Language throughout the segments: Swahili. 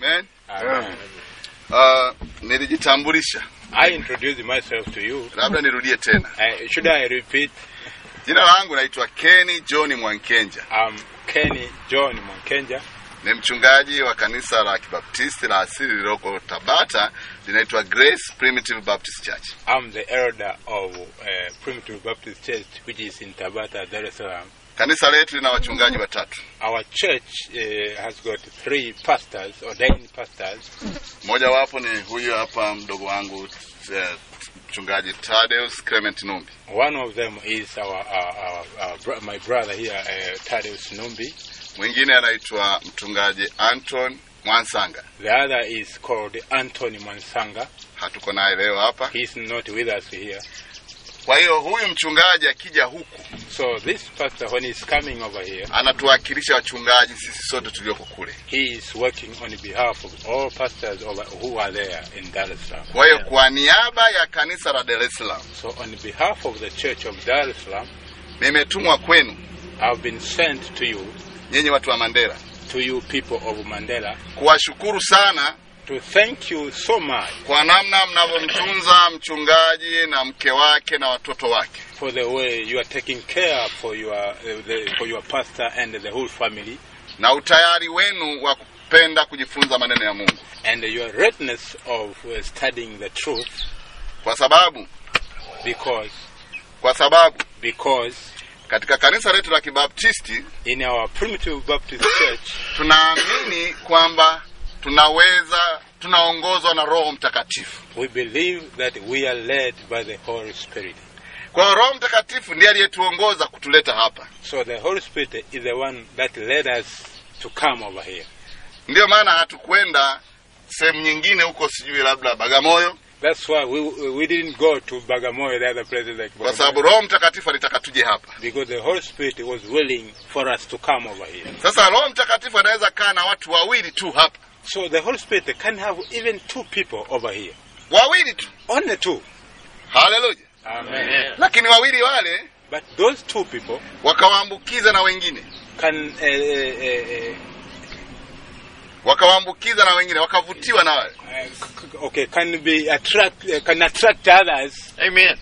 Amen. Amen. Uh, nilijitambulisha, I introduce myself to you. labda nirudie tena. Uh, should I repeat? Jina langu naitwa Kenny John Mwankenja, I'm Kenny John Monkenja. ni mchungaji wa kanisa la Kibaptisti la asili lililoko Tabata, linaitwa Grace Primitive Baptist Church. I'm the elder of uh, Primitive Baptist Church, which is in Tabata, Dar es Salaam. Kanisa letu lina wachungaji watatu, Our church uh, has got three pastors, ordained pastors. mmoja wapo ni huyu hapa mdogo wangu eh, mchungaji Tadeus Clement Numbi, One of them is our, our, our, our bro- my brother here, uh, Thaddeus Numbi. mwingine anaitwa mchungaji Anton Mwansanga. The other is called Anthony Mansanga. Hatuko naye leo hapa. He's not with us here. Kwa hiyo huyu mchungaji akija huku So this pastor, when he's coming over here, anatuwakilisha wachungaji sisi sote tulioko kule. he is working on behalf of all pastors over, who are there in Dar es Salaam. Kwa hiyo kwa niaba ya kanisa la Dar es Salaam So on behalf of the Church of Dar es Salaam, nimetumwa kwenu I've been sent to you, nyinyi watu wa Mandela to you people of Mandela, kuwashukuru sana to thank you so much kwa namna mnavyomtunza mchungaji na mke wake na watoto wake. for the way you are taking care for your uh, the, for your pastor and the whole family, na utayari wenu wa kupenda kujifunza maneno ya Mungu, and your readiness of uh, studying the truth, kwa sababu because kwa sababu because katika kanisa letu la Kibaptisti in our primitive Baptist church tunaamini kwamba tunaweza tunaongozwa na Roho Mtakatifu. we believe that we are led by the Holy Spirit. Kwa hiyo Roho Mtakatifu ndiye aliyetuongoza kutuleta hapa. So the Holy Spirit is the one that led us to come over here. Ndiyo maana hatukwenda sehemu nyingine huko, sijui labda Bagamoyo, That's why we we didn't go to Bagamoyo, the other places like kwa sababu Bagamoyo, Roho Mtakatifu alitaka tuje hapa. because the Holy Spirit was willing for us to come over here. Sasa Roho Mtakatifu anaweza kaa na watu wawili tu hapa, So the Holy Spirit can have even two people over here, wawili tu, only two. haleluya. Amen. Lakini wawili wale But those two people wakawaambukiza na wengine, can uh, uh, uh, wakawaambukiza na wengine, wakavutiwa na wale. uh, c- c- okay can be attract uh, can attract others. Amen.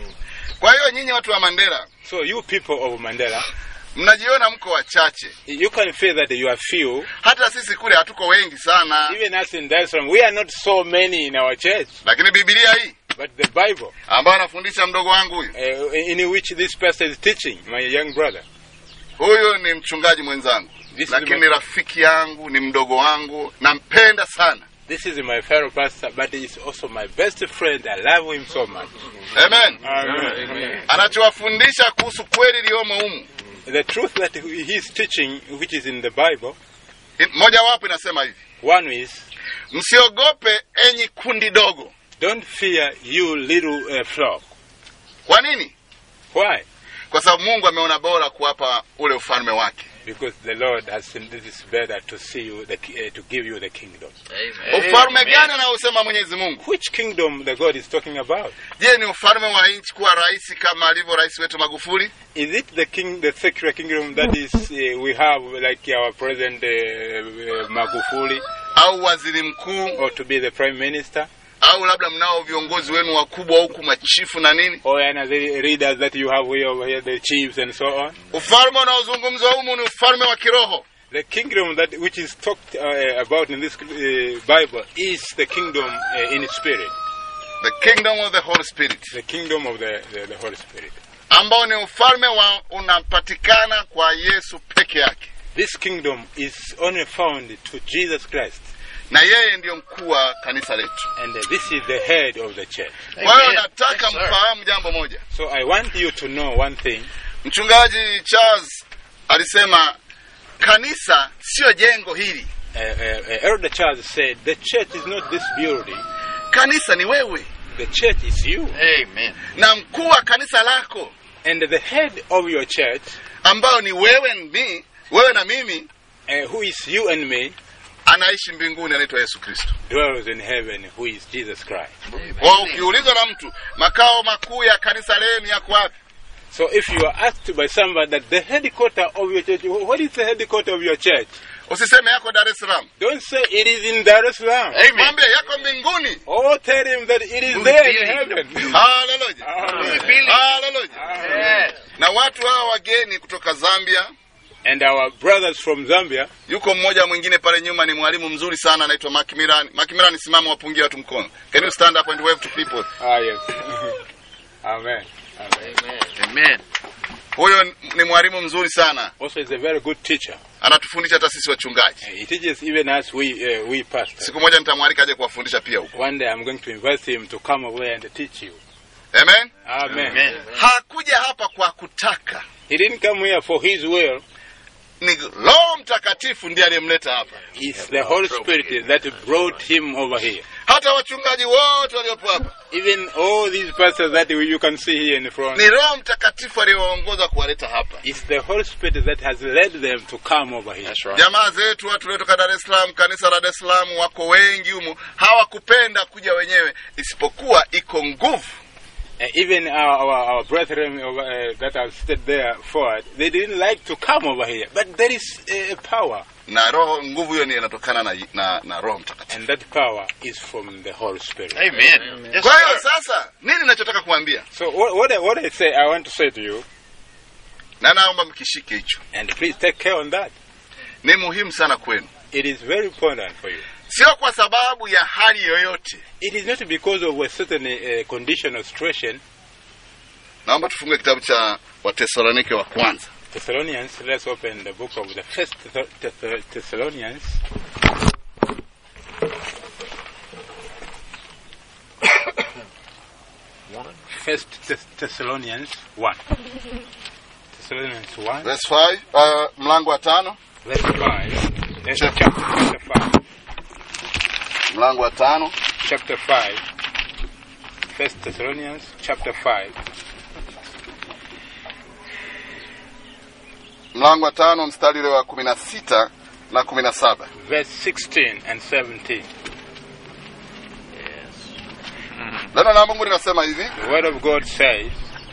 Kwa hiyo nyinyi watu wa Mandela So you people of Mandela, mnajiona mko wachache, you can feel that you are few. hata sisi kule hatuko wengi sana, Even us in Dar es Salaam, we are not so many in our church. lakini Biblia hii But the Bible, ambayo anafundisha mdogo wangu huyu, uh, in which this pastor is teaching, my young brother, huyu ni mchungaji mwenzangu, This is lakini my- ni rafiki yangu, ni mdogo wangu, nampenda sana. this is my fellow pastor, but he is also my best friend. I love him so much. Amen. Amen. Anachowafundisha kuhusu kweli iliyomo humu, The truth that he is teaching, which is in the Bible, moja wapo inasema hivi: one is, msiogope enyi kundi dogo. don't fear you little uh, flock. Kwa nini? Why? Kwa sababu Mungu ameona bora kuwapa ule ufalme wake. Because the Lord has seen this is better to see you, the, ki- uh, to give you the kingdom. Amen. Ufalme gani anaosema Mwenyezi Mungu? Which kingdom the God is talking about? Je, ni ufalme wa nchi kuwa rais kama alivyo rais wetu Magufuli, Is it the king, the secular kingdom that is uh, we have, like our president uh, uh, Magufuli, au waziri mkuu, or to be the prime minister, au labda mnao viongozi wenu wakubwa huku machifu na nini? or any of the leaders that you have here over here, the chiefs and so on? Ufalme unaozungumzwa humu ni ufalme wa kiroho. The kingdom that which is talked uh, about in this uh, Bible is the kingdom uh, in spirit, The kingdom of the Holy Spirit, the kingdom of the, the, the Holy Spirit. ambao ni ufalme wa unapatikana kwa Yesu peke yake, This kingdom is only found to Jesus Christ, na yeye ndiyo mkuu wa kanisa letu. and uh, this is the head of the church. Kwa hiyo Amen. nataka Yes, sir. mfahamu jambo moja. So I want you to know one thing. Mchungaji Charles alisema kanisa sio jengo hili, Uh, uh, uh, Elder Charles said, The church is not this building, kanisa ni wewe, the church is you. Amen. na mkuu wa kanisa lako And the head of your church, ambao ni wewe ni wewe na mimi, uh, who is you and me, anaishi mbinguni, anaitwa Yesu Kristo. dwells in heaven, who is Jesus Christ. Kwa ukiulizwa na mtu makao makuu ya kanisa lenu yako wapi, So if you are asked by somebody that the headquarter of your church, what is the headquarter of your church? usiseme yako dar es salaam Don't say it is in Dar es Salaam. mwambie yako mbinguni Oh, tell him that it is there in heaven. haleluya Amen. haleluya Amen. na watu hawa wageni kutoka zambia And our brothers from Zambia, yuko mmoja mwingine pale nyuma ni mwalimu mzuri sana anaitwa Macmillan Macmillan simama wapungie watu mkono can you stand up and wave to people ah yes. Amen. Amen. Amen. huyo ni mwalimu mzuri sana Also, is a very good teacher. anatufundisha hata sisi wachungaji He teaches even us, we uh, we pastors. siku moja nitamwalika aje kuwafundisha pia huko One day I'm going to invite him to come away and teach you. amen Amen. Amen. hakuja hapa kwa kutaka He didn't come here for his will. ni roho mtakatifu ndiye aliyemleta hapa It's the Holy Spirit that brought him over here. hata wachungaji wote waliopo hapa Even all these pastors that you you can see here in the front, ni roho mtakatifu aliyewaongoza kuwaleta hapa it's the Holy Spirit that has led them to come over here. That's right. jamaa zetu watu waliotoka dar es salaam kanisa la dar es salaam wako wengi humu hawakupenda kuja wenyewe isipokuwa iko nguvu Uh, even our, our, our brethren over, uh, that have stood there forward, they didn't like to come over here. But there is a power, na roho nguvu hiyo ni inatokana na, na, na roho mtakatifu and that power is from the Holy Spirit. Amen. Yes, kwa hiyo sir. sasa nini nachotaka kuambia So what, what, I, what I say, I want to say to you, na naomba mkishike hicho and please take care on that. ni muhimu sana kwenu It is very important for you. sio kwa sababu ya hali yoyote It is not because of a certain uh, condition or situation. naomba tufungue kitabu cha watesalonike wa kwanza Thessalonians, let's open the book of the First Thess- Thess- Thessalonians. First Thess- Thessalonians 1. Thessalonians 1, verse 5 uh, mlango wa tano verse 5. That's chapter, chapter 5. mlango wa tano Chapter 5. First Thessalonians chapter 5. mlango wa tano mstari ule wa kumi na sita na kumi na saba Verse 16 and 17. neno la mungu linasema hivi The word of God says,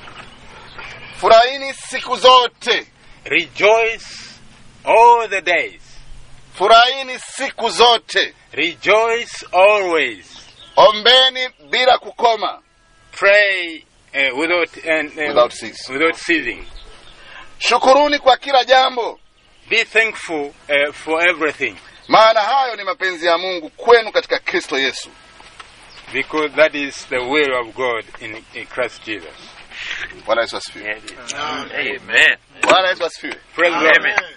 furahini siku zote Rejoice all the days. furahini siku zote Rejoice always. ombeni bila kukoma Pray uh, without and uh, Without cease. without ceasing. shukuruni kwa kila jambo Be thankful uh, for everything, maana hayo ni mapenzi ya mungu kwenu katika kristo yesu because that is the will of God in, in Christ Jesus. bwana yesu asifiwe Amen. bwana yesu asifiwe Praise the Amen. Lord.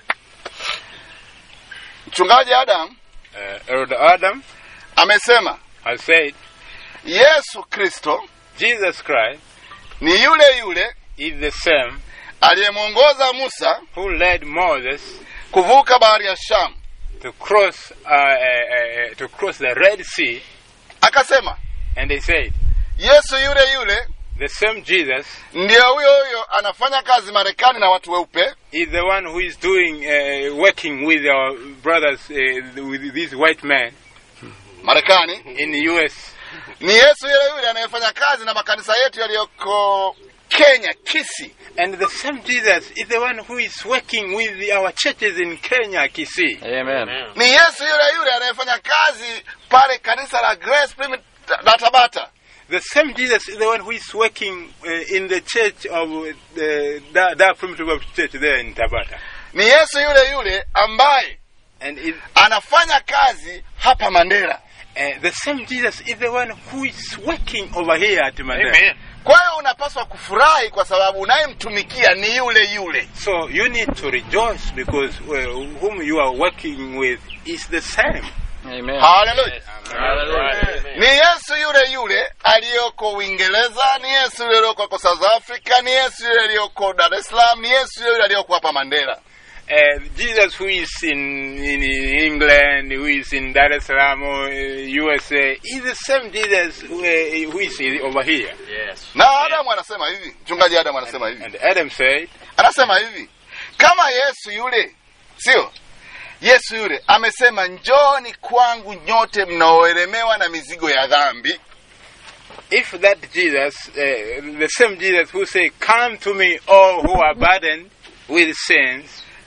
mchungaji adam Uh, Elder Adam amesema has said, yesu kristo Jesus Christ ni yule yule is the same aliyemwongoza musa who led Moses kuvuka bahari ya shamu to cross uh, uh, uh, to cross the Red Sea, akasema and they said, yesu yule yule the same Jesus ndiyo huyo huyo anafanya kazi marekani na watu weupe is the one who is doing uh, working with our brothers uh, with these white men marekani in the US ni yesu yule yule anayefanya kazi na makanisa yetu yaliyoko kenya kisi and the same Jesus is the one who is working with our churches in Kenya Kisii Amen. ni yesu yule yule anayefanya kazi pale kanisa la grace Primitive la tabata the same Jesus is the one who is working uh, in the church of uh, that, that primitive Baptist church there in Tabata ni yesu yule yule ambaye and it, anafanya kazi hapa mandera uh, the same Jesus is the one who is working over here at Mandela Amen. kwa hiyo unapaswa kufurahi kwa sababu unayemtumikia ni yule yule So you need to rejoice because well, whom you are working with is the same. Amen. haleluya Hallelujah. ni yesu yule yule aliyoko uingereza ni yesu yule aliyoko south africa ni yesu yule aliyoko dar es salaam ni yesu yule yule aliyoko hapa mandera Uh, Jesus, who is in, in England, who is in Dar es Salaam, or, uh, USA, is the same Jesus who, uh, who is over here. Yes. na adamu anasema hivi mchungaji adamu anasema hivi And Adam said, anasema hivi kama yesu yule sio yesu yule amesema njoni kwangu nyote mnaoelemewa na mizigo ya dhambi if that Jesus, uh, the same Jesus who said, Come to me, all who are burdened with sins,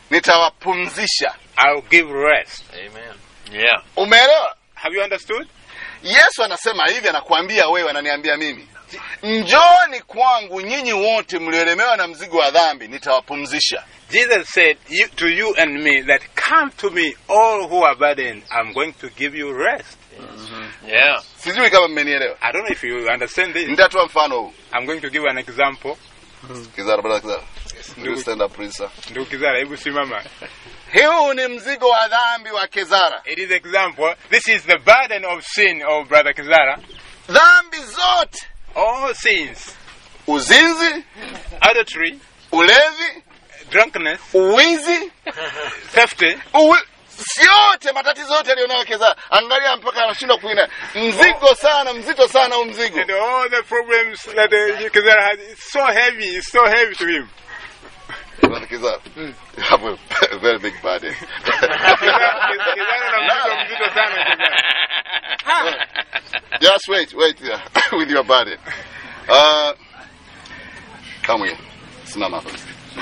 nitawapumzisha I'll give rest. Amen. Yeah. umeelewa Have you understood? yesu anasema hivi anakuambia wewe ananiambia mimi njoni kwangu nyinyi wote mlioelemewa na mzigo wa dhambi nitawapumzisha Jesus said you, to you and me that come to me all who are burdened. I'm going to give you rest. Yeah. sijui kama mmenielewa I don't know if you understand this. nitatoa mfano huu I'm going to give an example. kizara brother kizara Ndugu- You stand up, please, sir. Ndugu Kizara, hebu simama. huu ni mzigo wa dhambi wa kezara It is example. This is the burden of sin of Brother Kizara. dhambi zote All sins, uzinzi adultery, ulevi drunkenness, uwizi theft, uwi... siote matatizo yote alionayo kezara angalia mpaka anashindwa kuina mzigo sana mzito sana huu mzigo and all the problems that uh, Kizara has. It's so heavy. It's so heavy to him. Brother Kizara, you have a very big burden. Kizara Kizara na mzigo mzito sana Kizara. Just wait, wait yeah, with your burden. Uh, come here. Simama hapa.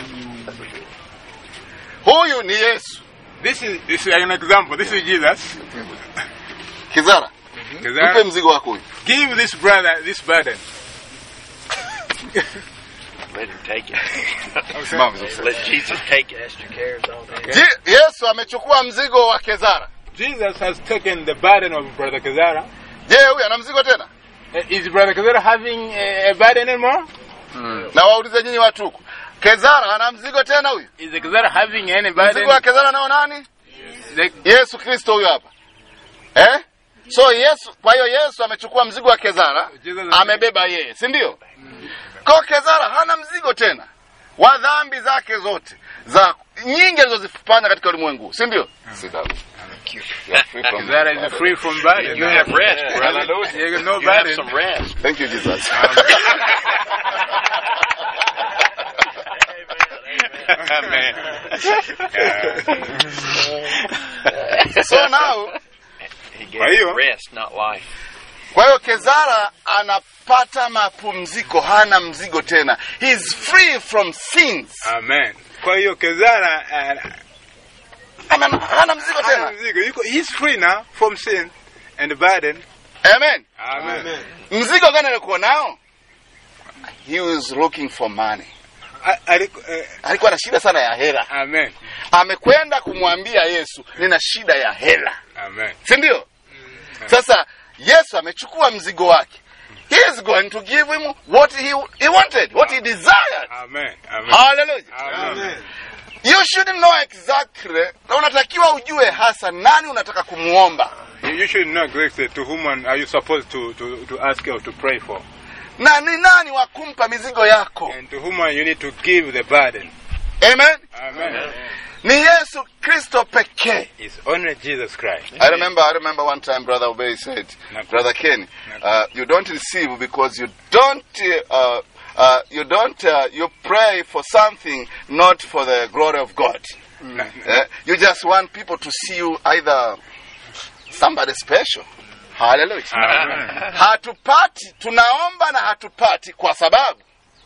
Huyu ni Yesu. This is, this is an example. This is Jesus. Kizara, mpe Kizara, mzigo wako huyu. give this brother this burden. Let him take it. Simama vizuri. Let Jesus take it. Cast your cares on him. Je- Yesu amechukua mzigo wa Kezara. Jesus has taken the burden of Brother Kazara. Je, huyu ana mzigo tena? Is Brother Kazara having a, a burden anymore? Na waulize nyinyi watu huku. Kezara ana mzigo tena huyu? Is Kazara having any burden? Mzigo wa Kezara nao nani? The- Yesu Kristo huyu hapa. Eh? So Yesu, kwa hiyo Yesu amechukua mzigo wa Kezara, Jesus- amebeba yeye, si ndio? Kwa Kezara hana mzigo tena wa dhambi zake zote za nyingi alizozifanya katika ulimwengu, si ndio? Sit down. You are free from- Kazara is free from burden. You have rest, brother. You have no You have burden. some rest. Thank you, Jesus. Amen. so now, He gave Kwa hiyo- you rest, not life. kwa hiyo Kezara anapata mapumziko, hana mzigo tena. He is free from sins. Amen. Kwa hiyo Kazara uh, Ama- Hana mzigo hana tena. mzigo. Yuko- he's free now from sin and burden. Amen. Amen. Mzigo gani alikuwa nao? He was looking for money. A- aliku- eh, Alikuwa na shida sana ya hela. Amen. Amekwenda kumwambia Yesu, nina shida ya hela, Amen. si ndio? Sasa Yesu amechukua mzigo wake. He is going to give him what he, he wanted, what he desired. Amen. Amen. Hallelujah. Amen. You should know exactly, na unatakiwa ujue hasa nani unataka kumuomba You, you should know exactly to whom are you supposed to, to, to ask or to pray for. na ni nani wa kumpa mizigo yako. And to whom you need to give the burden. Amen. Amen. Ni Yesu Kristo pekee. It's only Jesus Christ. I remember, I remember one time Brother Obey said, Naam. Brother Ken, Naam. uh, you don't receive because you don't, uh, uh, you don't, uh, you pray for something not for the glory of God. Na- Eh, you just want people to see you either somebody special. Hallelujah. Amen. Hatupati, tunaomba na hatupati kwa sababu,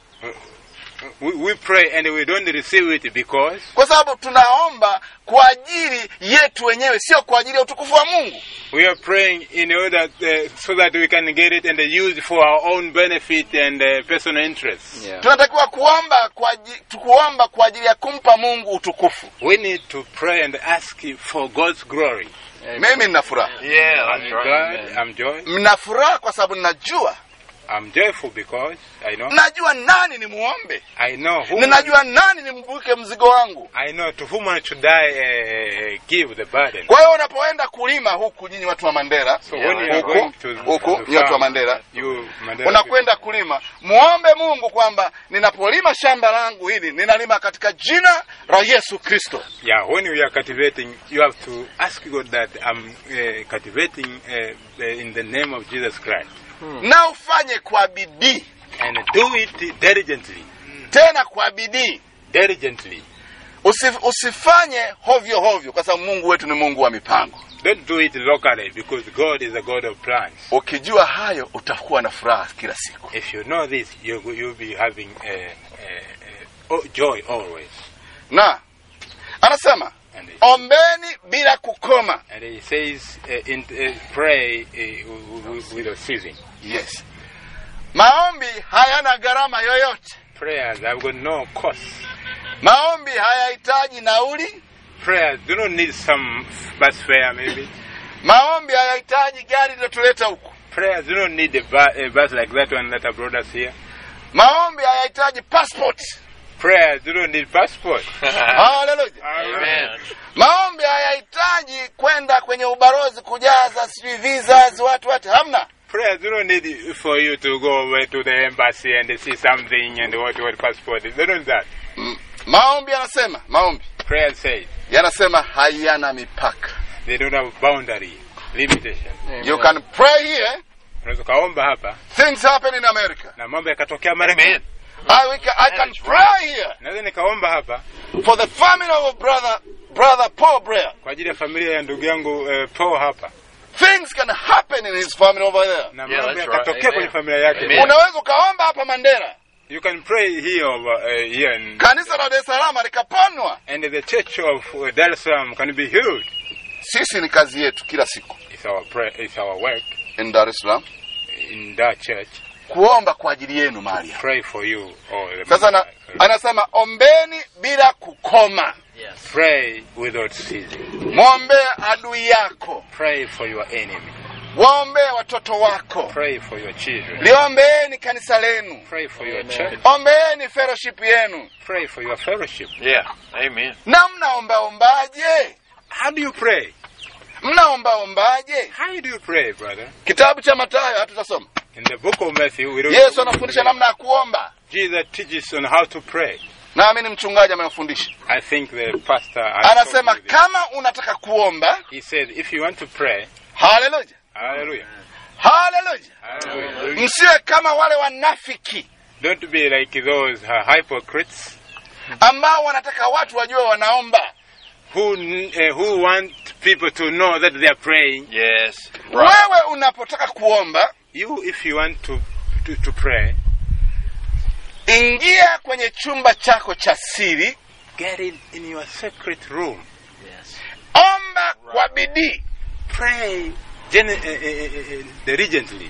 We, we pray and we don't receive it because kwa sababu tunaomba kwa ajili yetu wenyewe, sio kwa ajili ya utukufu wa Mungu. we are praying in order uh, so that we can get it and use it for our own benefit and uh, personal interests. Tunatakiwa kuomba kwa ajili, kuomba kwa ajili ya kumpa Mungu utukufu. We need to pray and ask for God's glory. Mimi nina furaha, Yeah, I'm that's right. glad, I'm joy, mna furaha kwa sababu ninajua, I'm joyful because I know, najua nani nimuombe, I know whom, ninajua nani nimvuke mzigo wangu. I know to whom I should I uh, give the burden. Kwa hiyo unapoenda kulima huku, nyinyi watu wa Mandera, So when you are huku going to, huku, to nyinyi watu wa farm, Mandera, you Mandela unakwenda kulima, muombe Mungu kwamba ninapolima shamba langu hili ninalima katika jina la Yesu Kristo. people. Yeah, when you are cultivating, you have to ask God that I'm uh, cultivating uh, uh, in the name of Jesus Christ. na ufanye kwa bidii, And do it diligently. tena kwa bidii. Diligently. Usif, usifanye hovyo hovyo, kwa sababu Mungu wetu ni Mungu wa mipango. Don't do it locally because God is a God of plans. Ukijua hayo, utakuwa na furaha kila siku. If you know this, you, you'll be having uh, uh, uh, oh, joy always. Na anasema And he, ombeni bila kukoma and he says, uh, in, uh, pray uh, with, without ceasing. yes maombi hayana gharama yoyote Prayers have got no cost. maombi hayahitaji nauli Prayers do not need some bus fare, maybe. maombi hayahitaji gari lilotuleta huku Prayers do not need a, bu- a bus like that one that have brought us here. maombi hayahitaji passport Prayers do not need passport. haleluya Amen. maombi hayahitaji kwenda kwenye ubalozi kujaza sijui visas watu watu hamna Prayers do not need for you to go over to the embassy and see something and what what passport is. They don't that. M- maombi yanasema maombi Prayers say yanasema hayana mipaka they don't have boundary, limitation. you can pray here Unaweza ukaomba hapa things happen in america na mambo yakatokea Marekani. Amen. I, we can, I can is pray here Naweza nikaomba hapa for the family of brother brother Paul Blair kwa ajili ya familia ya ndugu yangu uh, Paul hapa things can happen in his family over there na Yeah, mambo that's yakatokea right. kwenye Amen. familia yake. Amen. unaweza ukaomba hapa Mandera You can pray here over uh, here and, kanisa la Dar es Salaam likaponwa and the church of uh, Dar es Salaam can be healed. sisi ni kazi yetu kila siku It's our prayer, it's our work in Dar es Salaam in that church. kuomba kwa ajili yenu mahali hapa. Pray for you. Or the sasa na, anasema ombeni bila kukoma Yes. pray without ceasing. mwombee adui yako Pray for your enemy. waombee watoto wako Pray for your children. liombeeni kanisa lenu Pray for your Amen. church. ombeeni fellowship yenu Pray for your fellowship. Yeah. Amen. na mnaombaombaje How do you pray? mnaombaombaje How do you pray, brother? kitabu cha matayo hatutasoma In the book of Matthew, we don't yesu anafundisha namna ya kuomba Jesus teaches on how to pray. naamini mchungaji amefundisha I think the pastor has anasema taught me this. kama unataka kuomba He said, if you want to pray, haleluya hallelujah, haleluya hallelujah. msiwe kama wale wanafiki Don't be like those uh, hypocrites ambao wanataka watu wajue wanaomba who uh, who want people to know that they are praying. Yes. wewe unapotaka kuomba You, if you want to to, to pray, ingia kwenye chumba chako cha siri get in in your secret room. Yes. omba kwa bidii Pray gen- uh, uh, uh, diligently.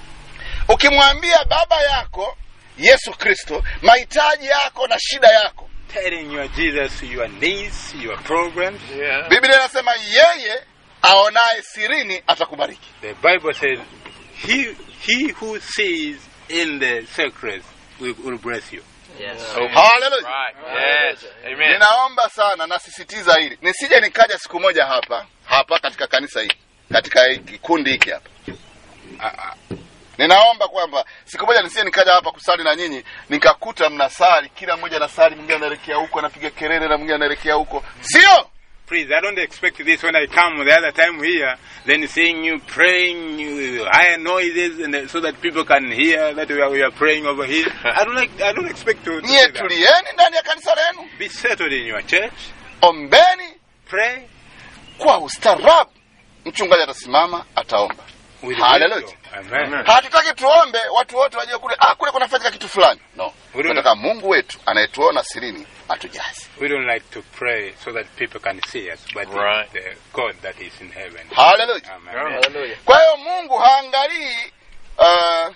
ukimwambia baba yako yesu kristo mahitaji yako na shida yako telling your Jesus your needs, your problems. Yeah. biblia inasema yeye aonaye sirini atakubariki The Bible says, "He he who sees in the secret will, will bless you." Yes. haleluya Right. Yes. Amen. ninaomba sana nasisitiza hili nisije nikaja siku moja hapa hapa katika kanisa hili katika hii kikundi hiki hapa Uh, uh, ninaomba kwamba siku moja nisije nikaja hapa kusali na nyinyi nikakuta mnasali kila mmoja anasali mwingine anaelekea huko anapiga kelele na mwingine anaelekea huko sio please, I don't expect this when I come the other time here, then seeing you praying, you higher noises, and so that people can hear that we are, we are praying over here. I don't like. I don't expect to. to nyie see that. tulieni ndani ya kanisa lenu Be settled in your church. ombeni Pray kwa ustaarabu mchungaji atasimama ataomba with Hallelujah. wisdom. Amen. hatutaki tuombe watu wote wajue kule ah, kule kunafanyika kitu fulani no We don't- tunataka mungu wetu anayetuona sirini atujaze We don't like to pray so that people can see us, but Right. it's the God that is in heaven. haleluya Amen. Hallelujah. kwa hiyo mungu haangalii uh,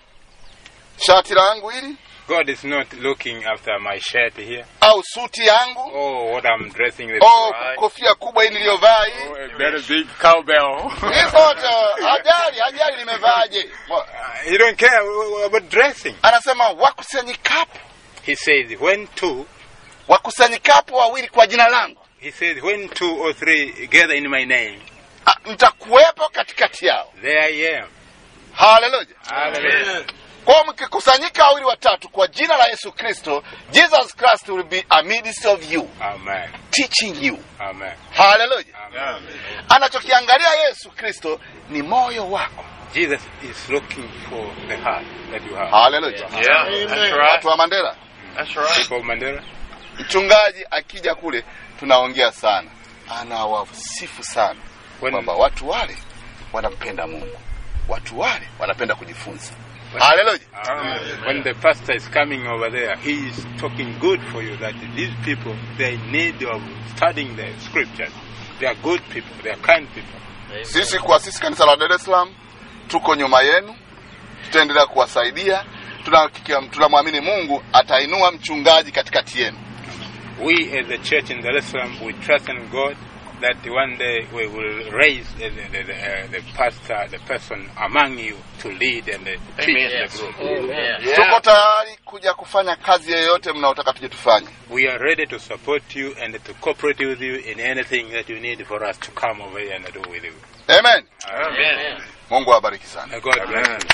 shati langu hili God is not looking after my shirt here. au suti yangu Oh, what I'm dressing. This au right. kofia kubwa hii niliyovaa hii Oh, a very big cowbell. hii zote hajali hajali nimevaaje Mo- he don't care about dressing. anasema wakusanyikapo He says, when two, wakusanyikapo wawili kwa jina langu he says, when two or three gather in my name, ah, nitakuwepo katikati yao there I am. haleluya Hallelujah. kwao mkikusanyika wawili watatu kwa jina la yesu kristo jesus christ will be amidst of you Amen. teaching you Amen. haleluya Amen. anachokiangalia yesu kristo ni moyo wako Jesus is looking for the heart that you have. haleluya Yeah. That's watu right. wa mandera That's right. People of Mandela, mchungaji akija kule tunaongea sana anawasifu sana when, kwamba watu wale wanampenda mungu watu wale wanapenda kujifunza haleluya Uh, when the pastor is coming over there, he is talking good for you that these people, they need of studying the scriptures. They are good people, they are kind people. sisi kwa sisi kanisa la dar es salaam tuko nyuma yenu tutaendelea kuwasaidia Tunahakikia- tunamwamini mungu atainua mchungaji katikati yenu We as the church in Dar es Salaam, we trust in God that one day we will raise the, the, the, uh, the pastor, the person among you to lead and uh, teach Amen. the group. Amen. tuko tayari kuja kufanya kazi yoyote mnaotaka tuje tufanye We are ready to support you and to cooperate with you in anything that you need for us to come over here and do with you. amen Amen. mungu awabariki sana May God bless you.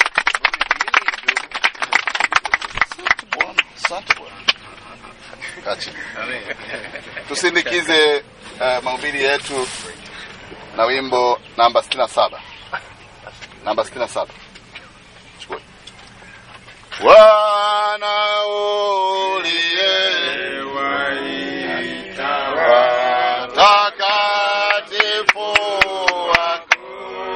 Asante Bwana. Kaa chini. tusindikize uh, mahubiri yetu na wimbo namba 67 namba 67 chukua Bwana uliye watakatifu wako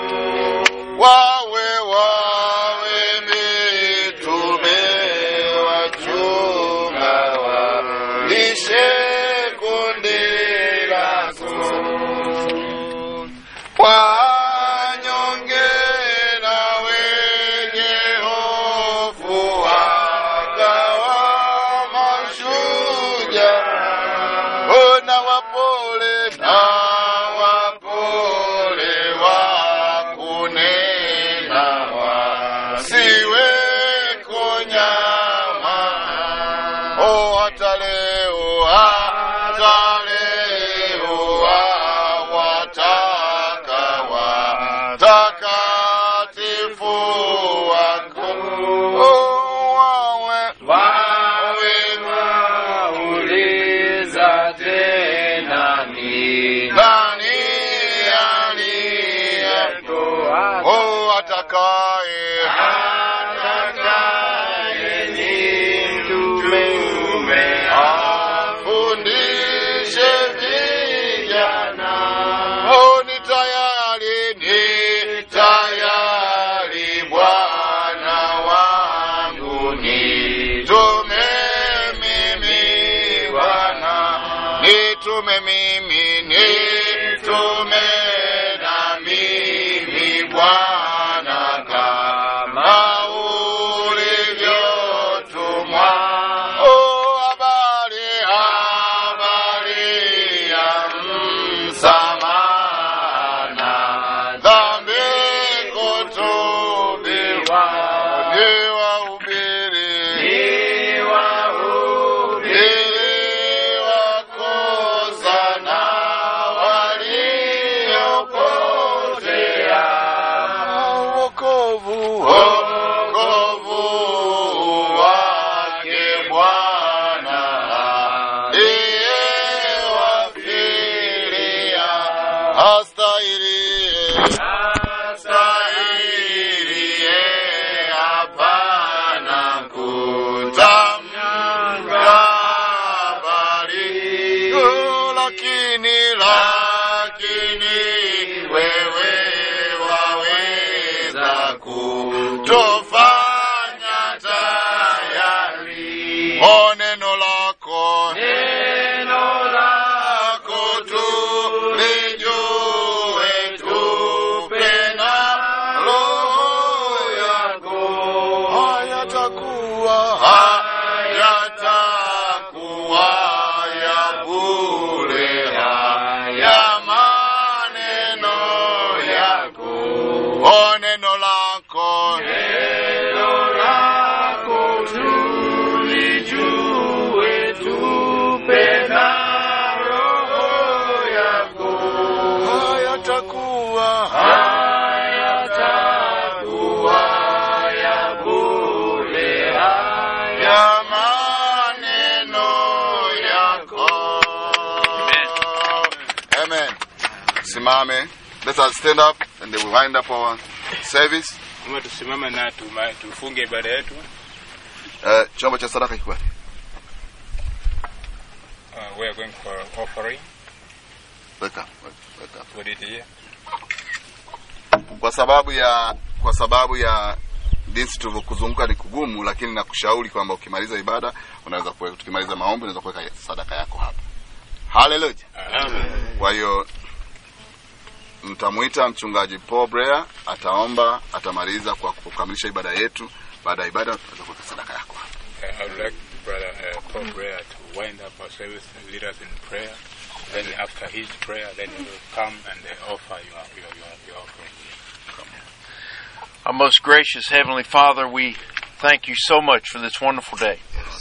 wawe wawe mitume wachunga walishe kundi lako wanyonge na wenye hofu wakawa mashujaa ona wapole na wapole wakunena wasiwe kunyama o hata leo hata leo wawataka watakatifu wako o wawe wawe Uliza tena ni nani aliye o atakaye atakaye ni mtume afundishe vijana o ni tayari ni tayari bwana wangu nitume mimi bwana nitume mimi nitume na mimi bwana kama ulivyotumwa o habari habari ya msamana dhambi kutubiwa ni wahubiri ili wakosana waliopotea wokovu wokovu wake Bwana ndiye wafiria astahiliye astahiliye hapana kutamka habari Oh, lakini lakini wewe waweza kutofanya tayari o neno lako neno lako tu lijue tupe na roho yako hayatakuwa hayatakuwa ya bure haya maneno yako o neno lako neno lako tulijue tupe na roho yako hayatakuwa hayatakuwa ya bure haya maneno yako amen simame let us stand up and then we wind up our service Kama tusimame na tuma- tufunge ibada yetu. uh, chombo cha sadaka kiko wapi? Uh, we are going for offering. weka weka Put it here. kwa sababu ya kwa sababu ya jinsi tulivyokuzunguka ni kugumu lakini nakushauri kwamba ukimaliza ibada unaweza kuweka tukimaliza maombi unaweza kuweka sadaka yako hapa haleluya kwa hiyo mtamwita mchungaji Paul Brea ataomba atamaliza kwa kukamilisha ibada yetu baada ya ibada unaweza kuweka sadaka yako hapa Uh, I would like Brother uh, Paul Breyer to wind up our service and lead us in prayer. Then after his prayer, then you will come and uh, offer your, your, your, your offering. Our most gracious Heavenly Father, we thank you so much for this wonderful day.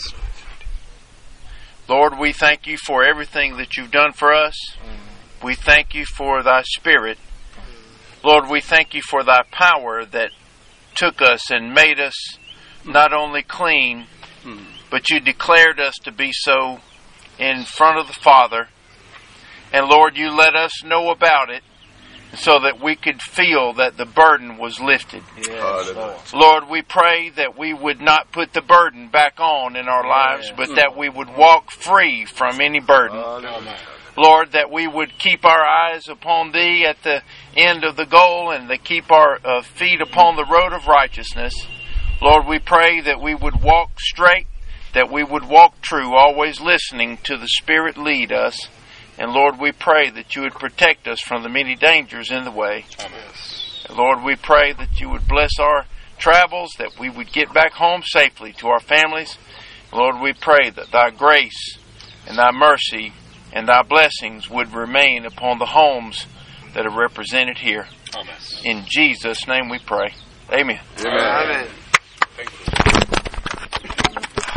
Lord, we thank you for everything that you've done for us. We thank you for thy Spirit. Lord, we thank you for thy power that took us and made us not only clean, but you declared us to be so in front of the Father. And Lord, you let us know about it so that we could feel that the burden was lifted. Hallelujah. Lord, we pray that we would not put the burden back on in our lives, but that we would walk free from any burden. Lord, that we would keep our eyes upon Thee at the end of the goal and to keep our uh, feet upon the road of righteousness. Lord, we pray that we would walk straight, that we would walk true, always listening to the Spirit lead us. And Lord, we pray that you would protect us from the many dangers in the way. Lord, we pray that you would bless our travels, that we would get back home safely to our families. Lord, we pray that thy grace and thy mercy and thy blessings would remain upon the homes that are represented here. Amen. In Jesus' name we pray. Amen. Amen.